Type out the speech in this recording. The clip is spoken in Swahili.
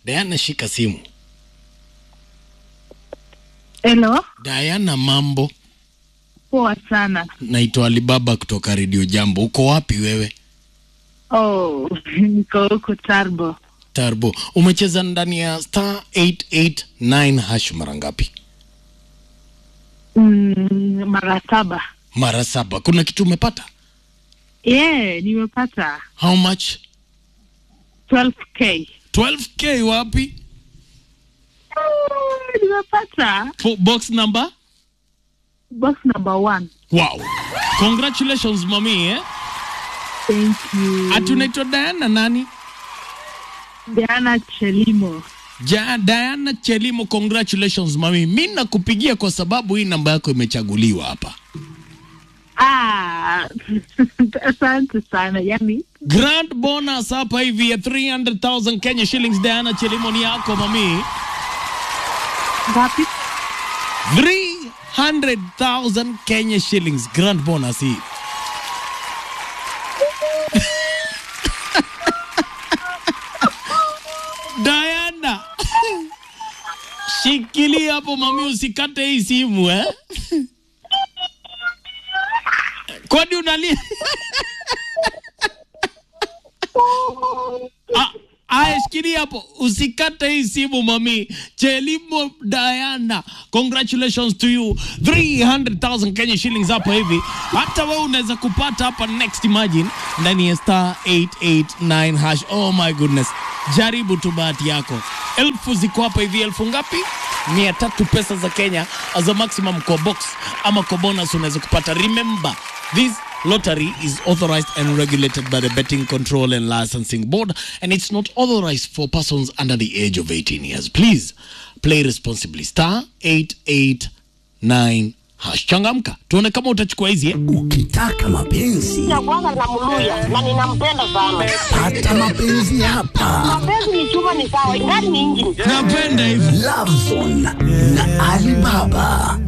Diana, shika simu. Hello, Diana, mambo. poa sana. Naitwa Alibaba kutoka Radio Jambo. Uko wapi wewe? Oh, niko huko Tarbo. Tarbo, umecheza ndani ya star 889 hash mara ngapi? Mm, mara saba. Mara saba. Kuna kitu umepata? Yeah, nimepata How much? 12k. 12k wapi? Oh, nimepata Po- Box number? box number one. Wow. Congratulations mami eh? Thank you. Ati unaitwa Diana nani? Diana Chelimo. Ja, Diana Chelimo, congratulations mami. Mi nakupigia kwa sababu hii namba yako imechaguliwa hapa. Ah, asante sana. Yani, Grand bonus hapa hivi ya 300,000 Kenya shillings. Diana Chelimo ni yako mami. ngapi? 300,000 Kenya shillings grand bonus hii. Diana, shikilia hapo mami, usikate hii simu eh. Kwani unalia? Ah, Aya, shikilia hapo, usikate hii simu mami. Chelimo Diana, congratulations to you, 300,000 Kenya shillings hapo hivi. Hata wewe unaweza kupata hapa next, imagine ndani ya star 889 hash. Oh my goodness, jaribu tu bahati yako. Elfu ziko hapa hivi, elfu ngapi? mia tatu pesa za Kenya as a maximum kwa box ama kwa bonus unaweza kupata. Remember this lottery is authorized and regulated by the Betting Control and Licensing Board and it's not authorized for persons under the age of 18 years. Please play responsibly. Star 889 hash. Changamka, tuone kama utachukua hizi eh? Ukitaka mapenzi ya kwanza namluya na ninampenda sana. pata mapenzi hapa. Mapenzi ni chuma, ni sawa, ingani ni injini. Napenda hivi. Love Zone na Alibaba.